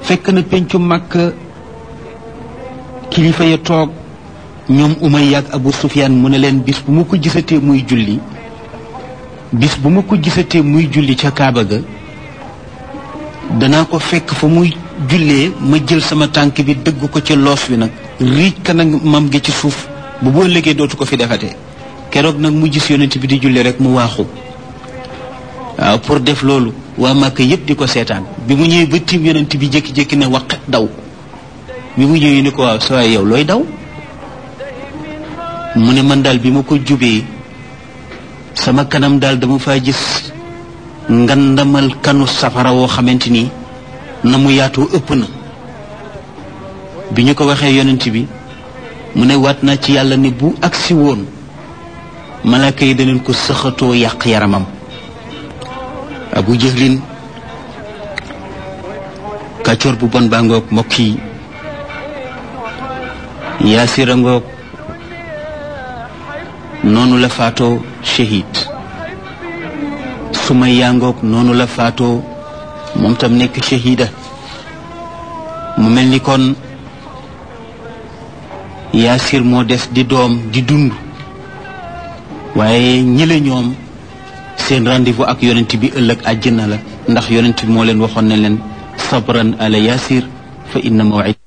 fekk na pencu màkk kilifa ya toog ñoom Umayya ak Abu Sufyaan mu ne leen bis bu ma ko gisatee muy julli bis bu ma ko gisatee muy julli ca Kaaba ga danaa ko fekk fa muy jullee ma jël sama tànk bi dëgg ko ci loos wi nag riij ka nag mam gi ci suuf bu boo léegi dootu ko fi defatee keroog nag mu gis yonent bi di julli rek mu waaxu waaw pour def loolu waa Màkka yépp di ko seetaan bi mu ñëwee ba tiim yonent bi jékki-jékki ne waqet daw bi mu ñëwee ni ko waaw sa waay yow looy daw mu ne man daal bi ma ko jubee sama kanam daal dama faa gis ngandamal kanu safara woo xamante ni na mu yaatoo ëpp na bi ñu ko waxee yonent bi mu ne waat naa ci yàlla ni bu agsi woon malaaka yi daneen ko sëxatoo yàq yaramam abu jëhlin kàccoor bu bon baa ngoog mbokk yi yaasira ngoog noonu la faatoo shahid suma yangoog noonu la faatoo moom tam nekk shahida mu mel ni kon yaasir moo des di doom di dund waaye ñële ñoom seen rendez-vous ak yonent bi ëllëg àjjana la ndax yonent bi moo leen waxoon ne leen sabran ala yaasir fa inna mawid